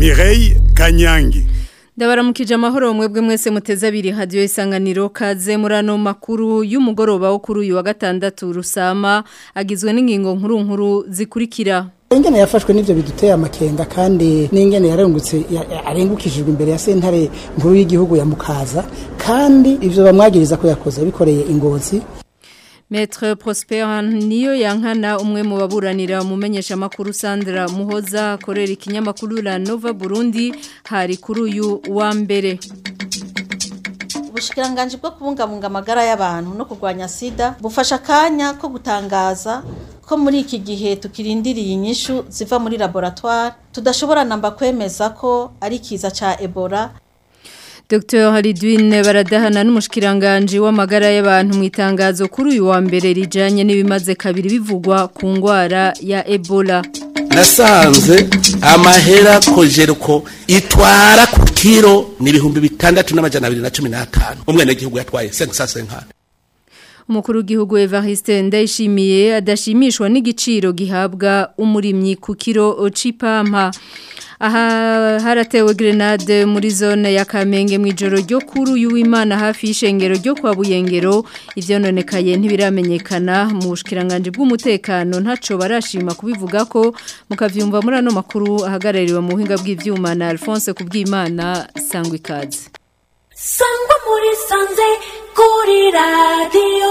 Mireille Kanyangi Ndabaramukije amahoro mwebwe mwese muteze abiri hadiyo isanganiro kaze muri ano makuru y'umugoroba wo kuri uyu wa gatandatu rusama agizwe n'ingingo nkuru nkuru zikurikira ingene yafashwe n'ivyo biduteye amakenga kandi n'ingene yarengutse arengukishijwe imbere ya sentare nkuru y'igihugu ya Mukaza kandi ivyo bamwagiriza ko yakoze bikoreye ingozi Maître Prosper niyo yankana umwe mu baburanira umumenyesha makuru Sandra Muhoza korera ikinyamakuru la Nova Burundi hari kuri uyu wa mbere ubushikiranganje bwo kubungabunga amagara y'abantu no kurwanya sida bufasha akanya ko gutangaza ko muri iki gihe tukirindiriye inyishu ziva muri laboratoire tudashobora namba kwemeza ko ari kiza ca Ebola Dr. Halidwine baradahana n'umushikiranganje w'amagara y'abantu mu itangazo kuri uyu wa mbere rijanye n'ibimaze kabiri bivugwa ku ngwara ya Ebola. Nasanze amahera kojeruko itwara ku kiro ni ibihumbi bitandatu n'amajana abiri na cumi n'atanu umwene gihugu yatwaye sensa senkana Umukuru w'igihugu Evariste Ndayishimiye adashimishwa n'igiciro gihabwa umurimyi ku kiro c'ipampa. Aha haratewe grenade muri zone ya Kamenge mu ijoro ryo kuri uyu w'Imana hafi y'ishengero ryo kwa Buyengero ivyononekaye ntibiramenyekana mu bushikiranganje bw'umutekano ntaco barashima kubivuga ko mukavyumva muri ano makuru ahagarariwe mu buhinga bw'ivyuma na Alphonse kubw'Imana sangwa ikaze Sangwa muri sanze kuri radio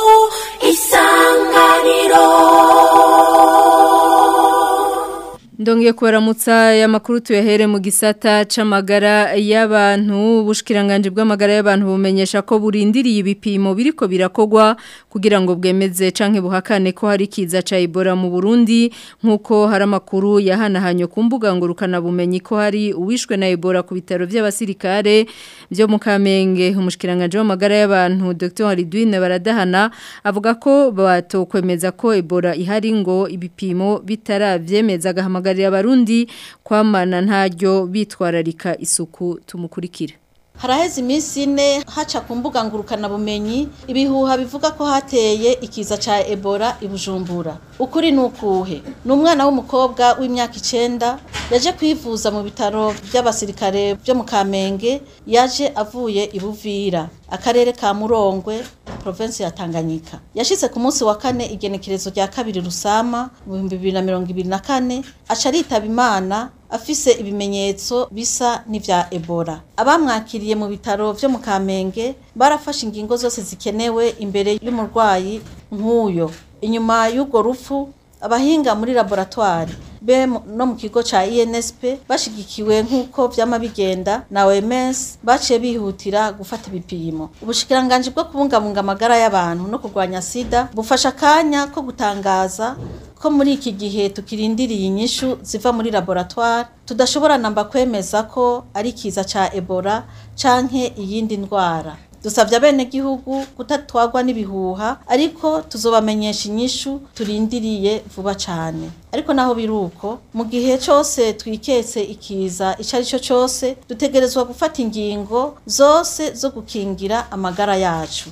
isanganiro Ndongiye kubaramutsa ya makuru tuyahere mu gisata c'amagara y'abantu bushikiranganje bw'amagara y'abantu bumenyesha ko burindiriye ibipimo biriko birakogwa kugira ngo bwemeze canke buhakane ko hari kiza ca Ebola mu Burundi nkuko hari amakuru yahanahanye ku mbuga ngurukana bumenyi ko hari uwishwe na Ebola ku bitaro by'abasirikare byo mu Kamenge umushikiranganje w'amagara y'abantu Dr. Halidwine baradahana avuga ko batokwemeza ko Ebola ihari ngo ibipimo bitaravyemeza gahamagara guhamagarira abarundi kwamana ntaryo bitwararika isuku tumukurikira haraheze iminsi ine haca ku mbuga ngurukana bumenyi ibihuha bivuga ko hateye ikiza ca Ebola ibujumbura ukuri nukuhe ni umwana w'umukobwa w'imyaka icenda yaje kwivuza mu bitaro by'abasirikare byo mu Kamenge yaje avuye ibuvira akarere ka Murongwe province ya Tanganyika yashitse ku munsi wa kane igenekerezo rya kabiri rusama mu 2024 aca ritaba imana afise ibimenyetso bisa n'ivya Ebola abamwakiriye mu bitaro vyo mu Kamenge barafashe ingingo zose zikenewe imbere y'umurwayi nk'uyo inyuma y'ubwo rupfu abahinga muri laboratoire be no mu kigo ca INSP bashigikiwe nk'uko vyama bigenda na OMS baciye bihutira gufata ibipimo ubushikiranganje bwo kubungabunga amagara y'abantu no kurwanya sida bufasha akanya ko gutangaza ko muri iki gihe tukirindiriye inyishu ziva muri laboratoire tudashobora namba kwemeza ko ari kiza ca Ebola canke iyindi ndwara dusabye abenegihugu kutatwagwa n'ibihuha ariko tuzobamenyesha inyishu turindiriye vuba cyane ariko naho biruko mu gihe cyose twiketse ikiza icyo ari cyo cyose dutegerezwa gufata ingingo zose zo gukingira amagara yacu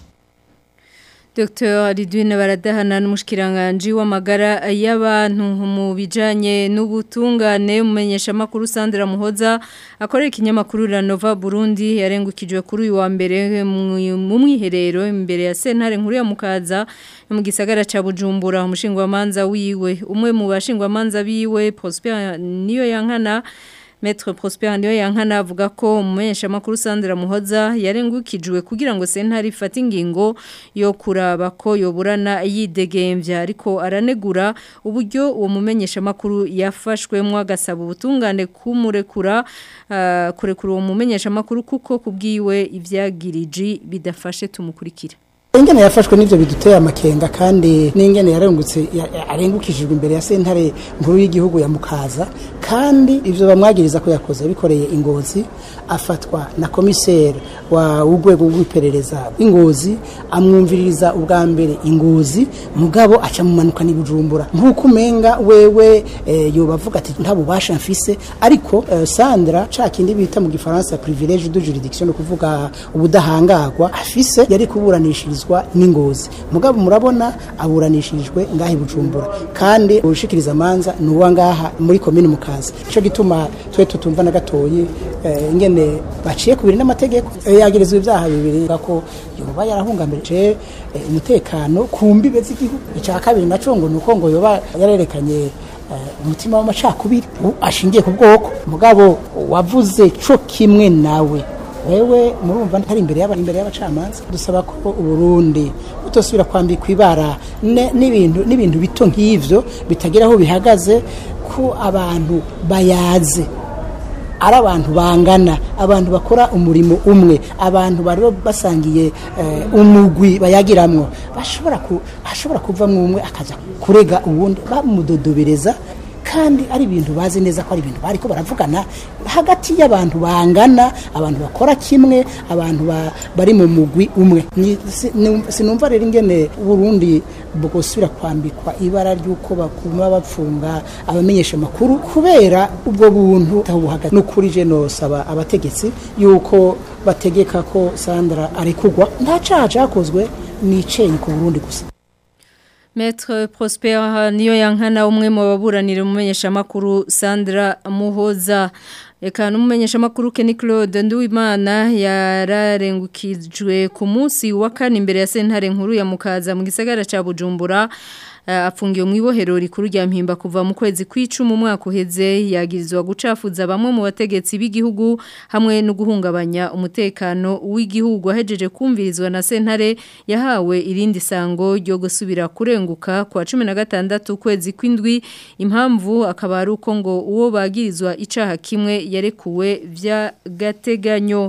Dr. Ridwine baradahana n'umushikiranganje w'amagara y'abantu mu bijanye n'ubutungane umenyesha makuru Sandra Muhoza akorera ikinyamakuru la Nova Burundi yarengukijwe kuri uyu wa mbere mu mwiherero imbere ya sentare nkuru ya Mukaza mu gisagara ca Bujumbura umushingwa manza wiwe umwe mu bashingwa manza biwe Prosper niyo yankana Maître Prosper niyo yankana avuga ko umumenyesha makuru Sandra Muhoza yarengukijwe kugira ngo sentare ifate ingingo yo kuraba ko yoburana yidegemvya ariko aranegura uburyo uwo mumenyesha makuru yafashwemwo agasaba ubutungane kumurekura uh, kurekura uwo mumenyesha makuru kuko kubwiwe ivyagiriji bidafashe tumukurikira ingene yafashwe n'ivyo biduteye amakenga kandi n'ingene yarengutse arengukishijwe imbere ya sentare nkuru y'igihugu ya Mukaza kandi ivyo bamwagiriza ko yakoze bikoreye ingozi afatwa na komiseri wa urwego rw'iperereza ingozi amwumviririza ubwa mbere ingozi mugabo aca mumanuka n'ibujumbura nk'uko umenga wewe e, yobavuga ati nta bubasha mfise ariko e, Sandra ca kindi bita mu gifaransa privilege de juridiction kuvuga ubudahangagwa afise yari kuburanishirizwa yungururizwa n'ingozi mugabo murabona aburanishijwe ngaha i bujumbura kandi urushikiriza amanza ni uwa ngaha muri komini mukaza icyo gituma twe tutumva na gatoyi eh, ingene baciye kubiri n'amategeko Eh, yagirizwa ibyaha bibiri ko yoba yarahungamirije eh, umutekano ku mbibe z'igihugu icya kabiri naco ngo ni uko ngo yoba yarerekanye eh, umutima w'amacakubiri u- ashingiye ku bwoko mugabo wavuze co kimwe nawe wewe murumva ntari imbere y'aba imbere y'abacamanza dusaba ko uburundi butosubira kwambikwa ibara ne- n'ibintu n'ibintu bito nk'ivyo bitagira aho bihagaze ko abantu bayaze ari abantu bangana abantu bakora umurimo umwe abantu bari basangiye eh, umugwi bayagiramwo bashobora ku ashobora kuvamwo umwe akaza kurega uwundi bamudodobereza kandi ari ibintu bazi neza ko ari ibintu bariko baravugana hagati y'abantu bangana abantu bakora kimwe abantu ba- bari mu mugwi umwe Ni- si- ni- sinumva rero ingene Burundi bwosubira kwambikwa ibara ry'uko bakuma bapfunga abamenyesha amakuru kubera ubwo buntu tabuhaga n'ukuri je nosaba abategetsi yuko bategeka ko Sandra arekugwa nta caha cakozwe ni icenyi ku Burundi gusa Maître Prosper niyo yankana umwe mu baburanira umumenyesha makuru Sandra Muhoza Eka n'umumenyesha makuru Kenny Claude Nduwimana yararengukijwe ku munsi wa kane imbere ya sentare nkuru ya Mukaza mu gisagara ca Bujumbura eh, afungiwe mu ibohero rikuru rya mpimba kuva mu kwezi kw'icumi umwaka uheze yagirizwa gucafuza bamwe mu bategetsi b'igihugu hamwe no guhungabanya umutekano w'igihugu ahejeje kumvirizwa na sentare yahawe irindi sango ryo gusubira kurenguka kwa 16 kwezi kw'indwi impamvu akaba ari uko ngo uwo bagirizwa icaha kimwe yarekuwe vya gateganyo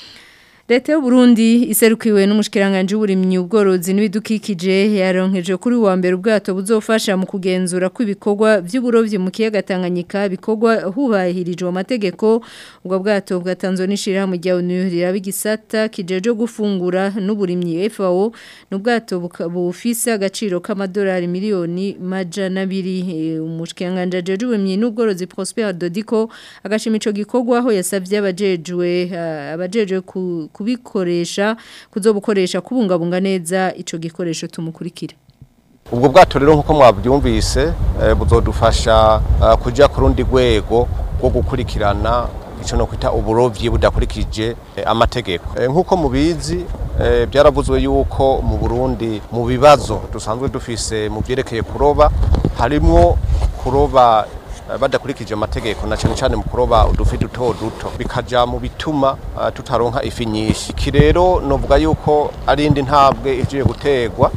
Leta y'u Burundi iserukiwe n'umushikiranganje w'uburimyi ubworozi n'ibidukikije yaronkeje kuri wa mbere ubwato buzofasha mu kugenzura kw'ibikorwa by'uburovyi mu kiyaga Tanganyika bikorwa hubahirijwe amategeko ubwo bwato bwatanzwe n'ishira mu gihe unurira bigisata kijeje gufungura n'uburimyi FAO n'ubwato buka- bufise agaciro k'amadolari miliyoni majana abiri Eh, umushikiranganje ajeje uburimyi n'ubworozi Prosper Dodiko agashima ico gikorwa aho yasavye abajejwe eh, abajejwe ku- kubikoresha kuzobukoresha kubungabunga neza ico gikoresho tumukurikire ubwo bwato rero nk'uko mwabyumvise eh, buzodufasha eh, kuja ku rundi rwego rwo gukurikirana icyo no kwita uburovyi budakurikije eh, amategeko Eh, nk'uko mubizi eh, byaravuzwe yuko mu Burundi mu bibazo dusanzwe dufise mu byerekeye kuroba harimwo kuroba eh, badakurikije amategeko na cyane cyane mu kuroba udufi duto duto bikaja mu bituma eh, tutaronka ifi nyinshi iki rero novuga yuko ari indi ntabwe igiye gutegwa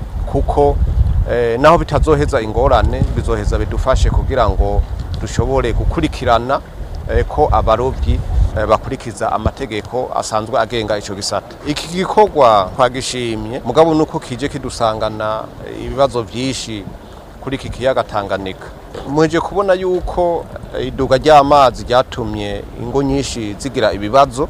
kuko eh, naho bitazoheza ingorane bizoheza bidufashe kugira ngo dushobore gukurikirana eh, ko abarovyi eh, bakurikiza amategeko asanzwe agenga ico gisata iki gikorwa twagishimye mugabo nuko kije kidusangana eh, ibibazo vyinshi kuri iki kiyaga Tanganyika muje kubona yuko eh, iduga ry'amazi ryatumye ingo nyinshi zigira ibibazo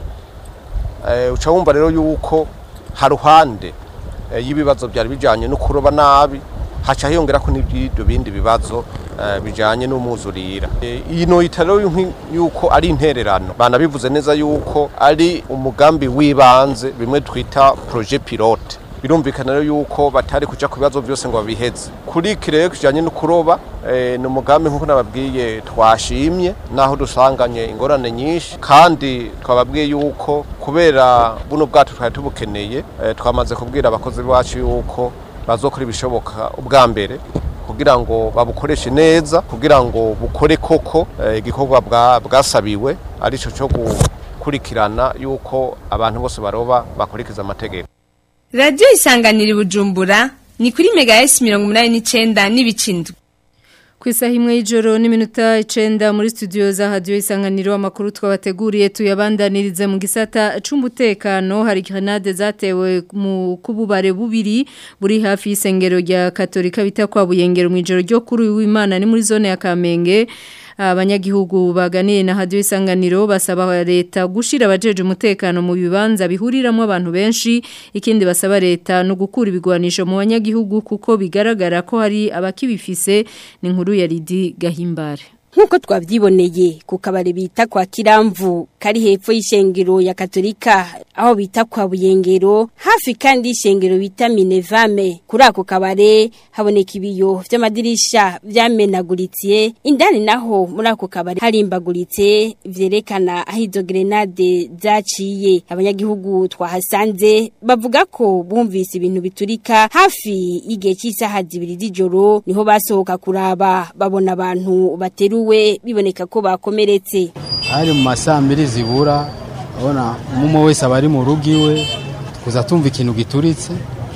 eh, uca wumva rero yuko haruhande eh, y'ibibazo byari bijanye no kuroba nabi haca hiyongera ko n'ibyo bindi bibazo eh, bijanye n'umuzurira Eh, iyi noyita rero y'inki- yuko ari intererano banabivuze neza yuko ari umugambi w'ibanze bimwe twita projet pilote birumvikana rero yuko batari kuja ku bibazo byose ngo babiheze kuri iki rero kijanye no kuroba eh, ni umugambi nk'uko nababwiye twashimye naho dusanganye ingorane nyinshi kandi twababwiye yuko kubera buno bwato twari tubukeneye eh, twamaze kubwira abakozi bacu yuko bazokora ibishoboka ubwa mbere kugira ngo babukoreshe neza kugira ngo bukore koko eh, igikorwa bwa- bwasabiwe arico cyo gukurikirana yuko abantu bose baroba bakurikiza amategeko radiyo isanganira i bujumbura ni kuri mega esi mirongo inani n'icyenda n'ibicindwe Ku isaha imwe y'ijoro n'iminota icenda muri studio za radio isanganiro amakuru twabateguriye tuyabandanirize mu gisata c'umutekano hari grenade zatewe mu kububare bubiri buri hafi y'isengero rya Katolika bita kwa Buyengero mu ijoro ryo kuri w'Imana ni muri zone ya Kamenge abanyagihugu baganiye na radio isanganiro basaba leta gushira abajeje umutekano mu bibanza bihuriramo abantu benshi ikindi basaba leta no gukura ibigwanisho mu banyagihugu kuko bigaragara ko hari abakibifise ni nkuru ya Lidi Gahimbare nk'uko twavyiboneye ku kabare bita kwa kiramvu kari hepfo y'ishengero ya katolika aho bita kwa buyengero hafi kandi y'ishengero bita minevame kuri ako kabare haboneka ibiyo vy'amadirisha vyamenaguritse indani naho muri ako kabare harimbaguritse vyerekana aho izo grenade zaciye abanyagihugu twahasanze bavuga ko bumvise ibintu biturika hafi y'igihe cy'isaha zibiri z'ijoro niho basohoka kuraba babona abantu bateruwe biboneka ko bakomeretse hari mu masaa mbiri zibura urabona umwe wese aba ari mu rugo iwe kuza tumva ikintu gituritse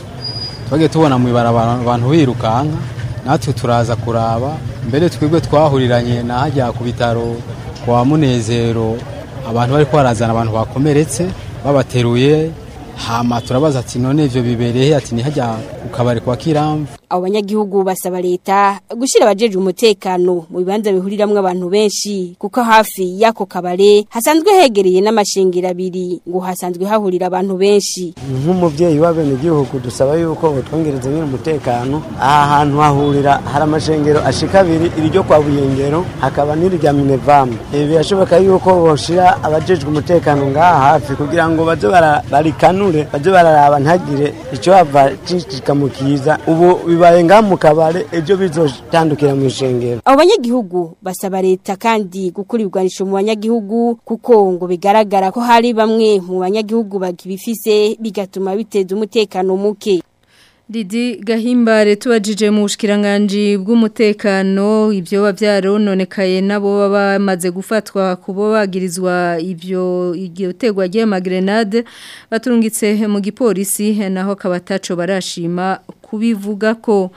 twagiye tubona mu ibarabara abantu birukanka natwe turaza kuraba mbere twebwe twahuriranye na hajya ku bitaro kwa munezero abantu bari barazana abantu bakomeretse babateruye hama turabaza ati none ivyo bibereye ati ni hajya ku kabari kwa kiramvu abo banyagihugu basaba leta gushyira abajeje umutekano mu bibanza bihuriramwo abantu benshi kuko hafi y'ako kabare hasanzwe hegereye n'amashengero abiri ngo hasanzwe hahurira abantu benshi nk'umubyeyi w'abenegihugu dusaba yuko butwongereza nyine umutekano aha hantu hahurira hari amashengero ashika abiri iryo kwa buyengero hakaba n'irya minevamu ibi birashoboka yuko boshira abajejwe umutekano ngaha hafi kugira ngo baze bara- barikanure baze bararaba ntagire icyo hava kikamukiza ubu bibaye ngaha mu kabare ejo bizotandukira mu ishengero abo banyagihugu basaba leta kandi gukura ibigwanisho mu banyagihugu kuko ngo bigaragara ko hari bamwe mu banyagihugu bakibifise bigatuma biteza umutekano muke Didi gahimbare tubajije mu bushikiranganje bw'umutekano ibyo bavyarononekaye nabo baba bamaze gufatwa kubo bagirizwa ibyo iryo tegwa rye magrenade baturungitse mu gipolisi naho kabataco barashima kubivuga ko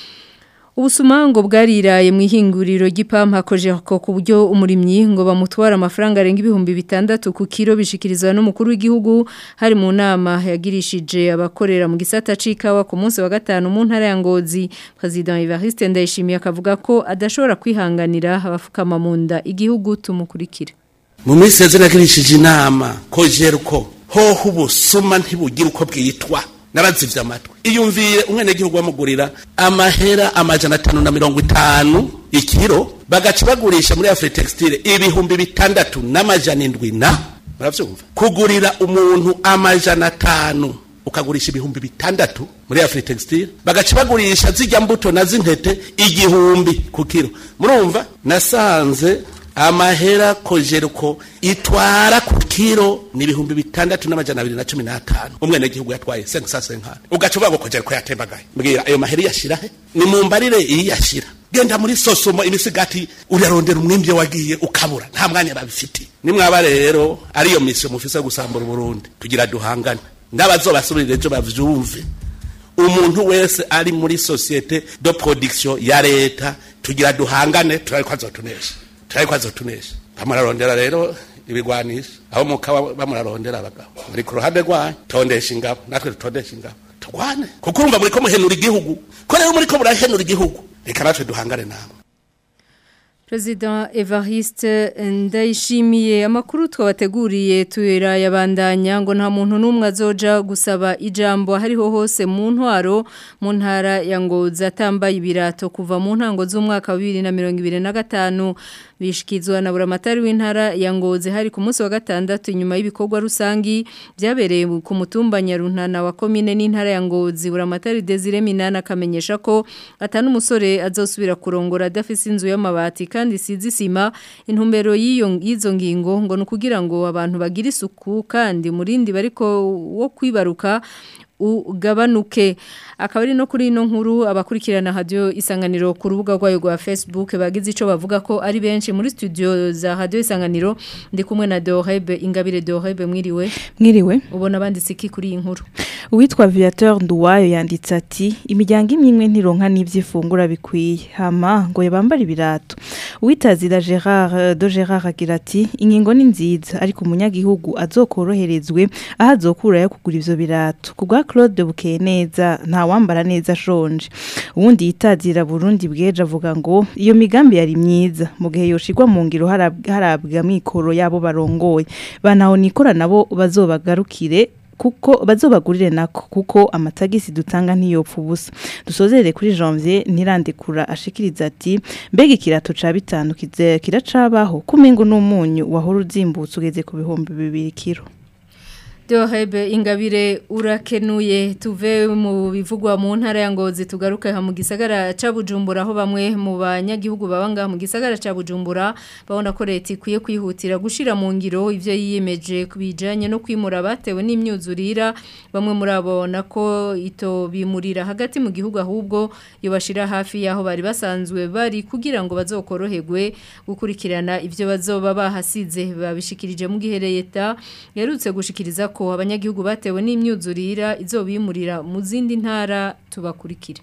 Ubusumango bwariraye mu ihinguriro ry'ipampa kojeko ku buryo umurimyi ngo bamutwara amafaranga arenga ibihumbi bitandatu ku kiro bishikirizwa n'umukuru w'igihugu hari mu nama yagirishije abakorera mu gisata c'ikawa ku munsi wa gatanu mu ntara ya Ngozi President Evariste Ndayishimiye akavuga ko adashobora kwihanganira abafukama mu nda igihugu tumukurikira mu minsi yaze nagirishije inama kojeruko hoho ubusuma ntibugira uko bwitwa nabazivye amatwi iyumviye umwenegihugu bamugurira amahera amajana atanu na mirongo itanu ikiro bagaca bagurisha muri afri textile ibihumbi bitandatu n'amajana indwi na muravyumva kugurira umuntu amajana atanu ukagurisha ibihumbi bitandatu muri afri textile bagaca bagurisha zijya mbuto na z'intete igihumbi ku kiro murumva nasanze amahera kojeruko itwara ku kiro ni ibihumbi bitandatu n'amajana abiri na cumi n'atanu umwenegihugu yatwaye sensa senkani ugaca uvuga ngo kojeruko yatembagaye mbwira ayo mahera iyashira he ni mu mbarire iyashira genda muri sosomo imisigati urarondera umwimbye wagiye ukabura nta mwanya babifitiye nimwaba rero ariyo misiyo mufise yo gusambura uburundi tugira duhangane n'abazobasubirira ejo bavyumve umuntu wese ari muri societe de production ya leta tugira duhangane turabe ko azotunesha turabe ko azotunesha bamurarondera rero ibigwanisha aho mukaba bamurarondera abagabo muri ku ruhande rwanyu tondesha ingabo natwe tutondesha ingabo turwane kuko urumva muri ko muhenura igihugu ko rero muri ko murahenura igihugu reka natwe duhangane namwe President Evariste ndayishimiye amakuru twabateguriye tuyera yabandanya ngo nta muntu n'umwe azoja gusaba ijambo hariho hose mu ntwaro mu ntara ya Ngozi atambaye ibirato kuva mu ntango z'umwaka wa 2025 bishikizwa na buramatari w'intara ya Ngozi hari ku munsi wa gatandatu inyuma y'ibikorwa rusangi byabereye ku mutumba Nyaruntana wa komine n'intara ya Ngozi buramatari Desire Minana akamenyesha ko atanu umusore azosubira kurongora adafise inzu y'amabati kandi sizi sima intumbero y'iyo y'izo ngingo ngo nukugira ngo abantu bagira isuku kandi murindi bariko wo kwibaruka ugabanuke akaba ari no kuri ino nkuru abakurikirana radio isanganiro ku rubuga rwayo rwa Facebook bagize ico bavuga ko ari benshi muri studio za radio isanganiro ndi kumwe na Dorebe Ingabire Dorebe mwiriwe mwiriwe ubona banditse iki kuri iyi nkuru uwitwa Viateur Nduwayo yanditse ati imiryango imwe imwe ntironka n'ivyifungura bikwiye hama ngo yabambara ibirato uwitazira Gerard do Gerard agira ati ingingo ni nziza ariko umunyagihugu azokoroherezwe aho azokura yo kugura ivyo birato kubwa Claude Bukeye neza nta wambara neza ashonje ubundi yitazira Burundi bweje avuga ngo iyo migambi yari myiza mu gihe yoshirwa mu ngiro harabwa mikoro yabo barongoye banaho nikora nabo bazobagarukire kuko bazobagurire nako kuko amatagisi dutanga ntiyopfa ubusa dusozere kuri janvier ntirandikura ashikiriza ati mbega ikirato ca bitanu kize- kiracabaho kumengo n'umunyu wahora uzimbutse ugeze ku bihumbi bibiri kiro Dohebe ingabire urakenuye tuve mu bivugwa mu ntara ya Ngozi tugaruke ha mu gisagara ca Bujumbura aho bamwe mu banyagihugu babanga mu gisagara ca Bujumbura babona ko leta ikwiye kwihutira gushira mu ngiro ivyo yiyemeje kubijanye no kwimura batewe n'imyuzurira bamwe muri abo nako ito bimurira hagati mu gihugu ahubwo yobashira hafi yaho bari basanzwe bari kugira ngo bazokoroherwe gukurikirana ivyo bazoba bahasize babishikirije mu gihe leta yarutse gushikiriza ko abanyagihugu batewe n'imyuzurira izobimurira mu zindi ntara tubakurikire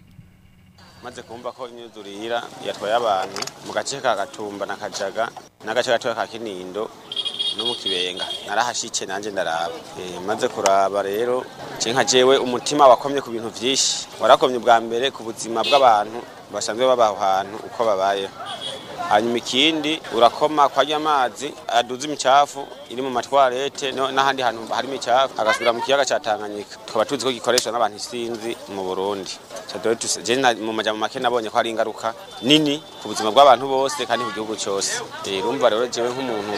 maze kumva ko imyuzurira yatwaye abantu mu gace ka gatumba na kajaga n'agace gatoya ka kinindo no mu kibenga narahashitse nanjye ndaraba Eh, maze kuraba rero je nka jewe umutima wakomye ku bintu vyinshi warakomye bwa mbere ku buzima bw'abantu basanzwe baba aho hantu uko babayeho hanyuma ikindi urakoma kwajya amazi aduza imicafu iri mu matwarete no- n'ahandi hantu hari imicafu agasubira mu kiyaga ca Tanganyika tukaba tuzi ko gikoreshwa n'abantu isinzi mu Burundi So, dore tuse- je na- mu majambo make nabonye ko hari ingaruka nini ku buzima bw'abantu bose kandi ku gihugu cyose Eh, urumva rero jewe nk'umuntu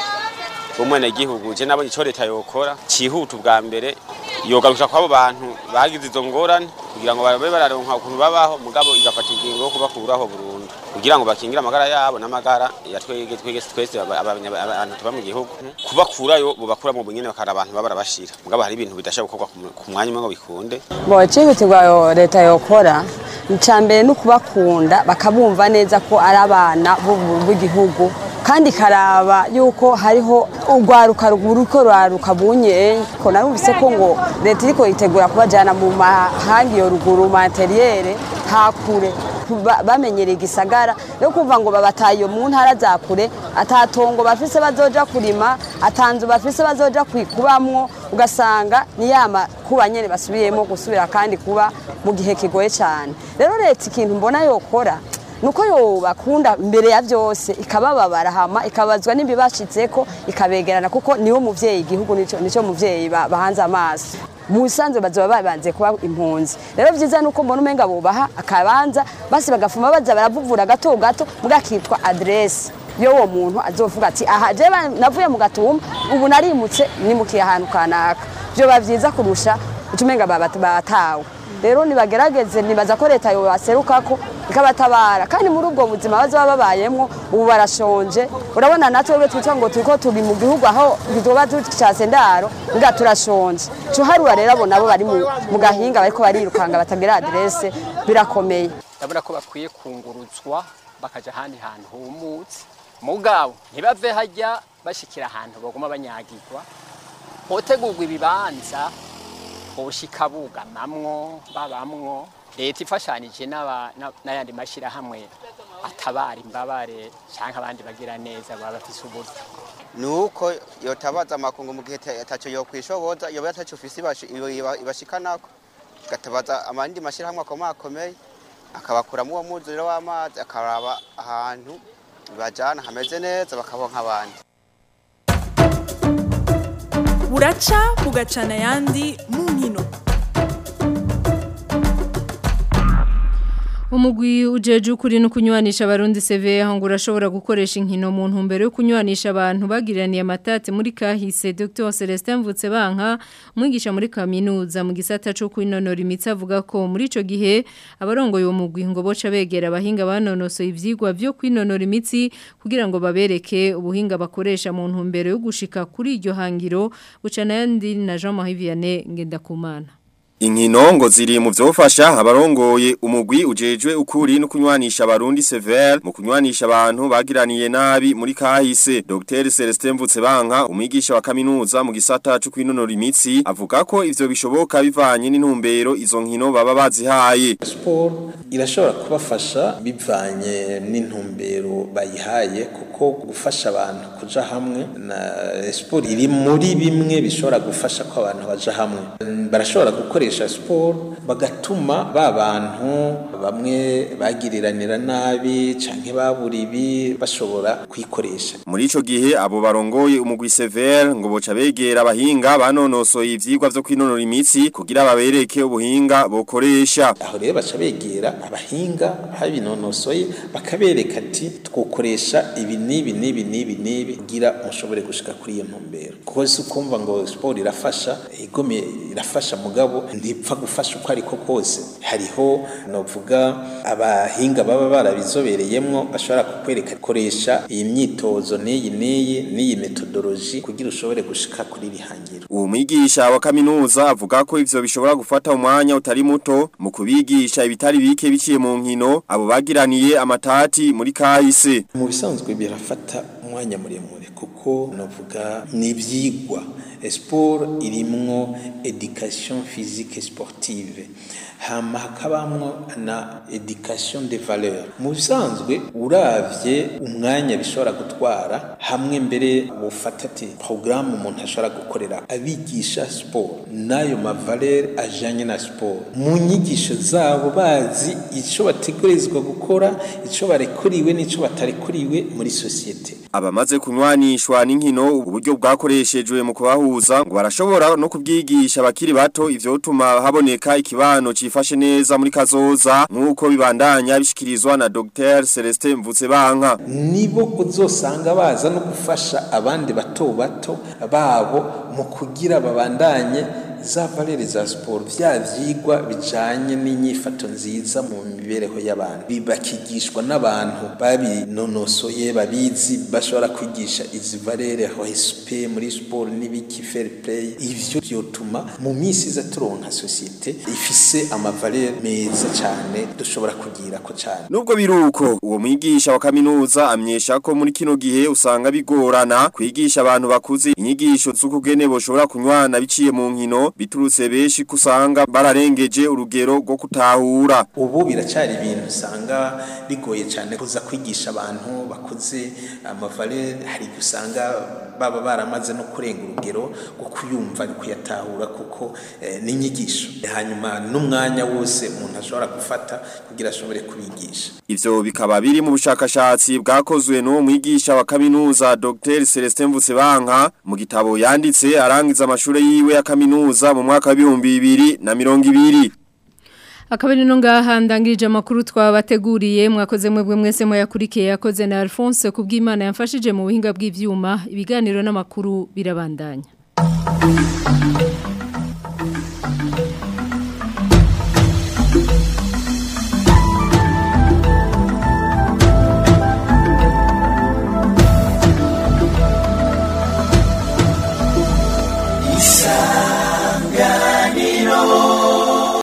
w'umwenegihugu je nabonye ico leta yokora cihuta ubwa mbere yogarusha kw'abo bantu bagize izo ngorane kugira ngo babe bararonka ukuntu babaho mugabo igafata ingingo yo kubakuraho burundu kugira ngo bakingire amagara yabo n'amagara ya twege twege twese aba- abanya- abantu tuba mu gihugu kubakurayo bubakura mu bunyene bakara abantu baba barabashira mugabo hari ibintu bidashobora gukorwa ku mu- ku mwanya umwe ngo bikunde bo icihutirwa yo- leta yokora icya mbere ni ukubakunda bakabumva neza ko ari abana b'ubu- b'igihugu kandi ikaraba yuko hariho urwaruka ruko ruraruka bunye ko narumvise ko ngo leta iriko yitegura kubajyana mu mahanga iyo ruguru materiyere hakure ba- bamenyereye igisagara yo kumva ngo babataye iyo mu ntara za kure atatongo bafise bazoja kurima atanzu bafise bazoja kwikubamwo ugasanga ni yama kuba nyene basubiyemo gusubira kandi kuba mu gihe kigoye cyane rero leta ikintu mbona yokora nuko yobakunda mbere ya byose ikabababara hama ikabazwa n'ibibashitseko ikabegerana kuko niwo muvyeyi igihugu nico nico muvyeyi ba- bahanze amaso mu bisanzwe bazoba babanze kuba impunzi rero vyiza nuko mbona umenga bubaha akabanza basi bagafuma baza baravuvura gato gato mugakitwa adresse yo uwo muntu azovuga ati aha je ba- navuye mu gatumba ubu narimutse nimukiye ahantu kanaka vyoba vyiza kurusha ucumenga batawe rero nibagerageze nibaza ko leta yobaserukako ikabatabara kandi muri ubwo buzima bazoba babayemwo ubu barashonje urabona natwe twitwa ngo turiko turi mu gihugu aho tuba ducase ndaro nga turashonje cuharura rero abo nabo bari mu- mu gahinga bariko barirukanga batagira adresse birakomeye ndabona ko bakwiye kunguruzwa bakaja ahandi hantu humutse mugabo ntibave hajya bashikira ahantu baguma banyagirwa hotegurwa ibibanza boshika bugamamwo babamwo leta ifashanije n'aba- na- n'ayandi mashyirahamwe atabara imbabare cyangwa abandi bagira neza baba bafise uburyo nuko yotabaza amakungu mu gihe ataco yokwishoboza yoba ataco ufise ibashi- iba- ibashikanako gatabaza amandi mashirahamwe akomakomeye akabakuramo uwo mwuzuriro w'amazi akaraba ahantu bajana hameze neza bakabonka abandi buraca bugacana ayandi mu nkino Umugwi ujeje ukuri no kunywanisha abarundi CV aho urashobora gukoresha inkino mu ntumbero yo kunywanisha abantu bagiraniye amatati muri kahise Dr Celestin Mvutsebanka umwigisha muri kaminuza mu gisata cyo kwinonora imitsi avuga ko muri ico gihe abarongoye uwo mugwi ngo boca begera abahinga banonosoye ivyigwa vyo kwinonora imitsi kugira ngo babereke ubuhinga bakoresha mu ntumbero yo gushika kuri iryo hangiro bucana yandi na Jean-Marie Vianney Ngendakumana Inkino ngo ziri mu vyofasha abarongoye umugwi ujejwe ukuri no kunywanisha abarundi severe mu kunywanisha abantu bagiraniye nabi muri kahise Dr Celestin Mvutsebanka umwigisha wa kaminuza mu gisata cyo kwinonora imitsi avuga ko ivyo bishoboka bivanye n'intumbero izo nkino baba bazihaye siporo irashobora kubafasha bivanye n'intumbero bayihaye kuko gufasha abantu kuja hamwe na siporo iri muri bimwe bishobora gufasha ko abantu baja hamwe barashobora gukoresha siporo bagatuma ba bantu bamwe bagiriranira nabi canke babura ibi bashobora kwikoresha muri ico gihe abo barongoye umugwi severe ngo boca begera abahinga banonosoye ivyigwa vyo kwinonora imitsi kugira babereke ubuhinga bokoresha aho rero baca begera abahinga babinonosoye bakabereka ati twokoresha ibi n'ibi n'ibi n'ibi n'ibi kugira mushobore gushika kuri iyo ntumbero kuko si ukumva ngo siporo irafasha igome irafasha mugabo ntipfa gufasha uko ariko kose hariho novuga abahinga baba barabizobereyemwo bashobora kukwereka koresha iyi myitozo n'iyi n'iyi n'iyi metodoloji kugira ushobore gushika kuri rihangiro uwo mwigisha wa kaminuza avuga ko ivyo bishobora gufata umwanya utari muto mu kubigisha ibitari bike biciye mu nkino abo bagiraniye amatati muri kahise mu bisanzwe birafata umwanya muremure kuko novuga ni ibyigwa siporo irimwo education physique sportive hama hakabamwo na education de valeur mu bisanzwe uravye umwanya bishobora gutwara hamwe mbere bufata ati programme umuntu ashobora gukorera abigisha siporo n'ayo mavaleur ajanye na siporo mu nyigisho zabo bazi ico bategerezwa gukora ico barekuriwe n'ico batarekuriwe muri sosiyete abamaze kunywanishwa n'inkino uburyo bwakoreshejwe mu kubahuza ngo barashobora no kubwigisha abakiri bato ivyotuma haboneka ikibano cifashe neza muri kazoza nk'uko bibandanya bishikirizwa na Dr Celestin Mvutsebanka nibo uzosanga baza no gufasha abandi bato bato babo mu kugira babandanye za valere za siporo vya vyigwa bijanye n'inyifato nziza mu mibereho y'abantu bibakigishwa n'abantu babinonosoye babizi bashobora kwigisha izi valere respect muri siporo n'ibiki fair play ivyo byotuma mu minsi iza turonka societe ifise amavalere meza cyane dushobora kugira ko cyane nubwo biruko uwo mwigisha wa kaminuza amyesha ko muri kino gihe usanga bigorana kwigisha abantu bakuze inyigisho z'ukugene boshobora kunywana biciye mu nkino biturutse benshi kusanga bararengeje urugero rwo kutahura ubu biracari ibintu usanga bigoye cyane kuza kwigisha abantu bakuze amavale hari gusanga baba baramaze no kurenga urugero rwo kuyumva no kuyatahura kuko eh, n'inyigisho hanyuma n'umwanya wose umuntu ashobora gufata kugira ashobore kubigisha ivyo bikaba biri mu bushakashatsi bwakozwe n'uwo mwigisha wa kaminuza Dr Celestin Mvutsebanka mu gitabo yanditse arangiza amashure yiwe ya kaminuza mu mwaka wa 2020 Akabari no ngaha ndangirije amakuru twabateguriye mwakoze mwebwe mwese muyakurikiye yakoze na Alphonse kubw'Imana yamfashije mu buhinga bw'ivyuma ibiganiro n'amakuru birabandanya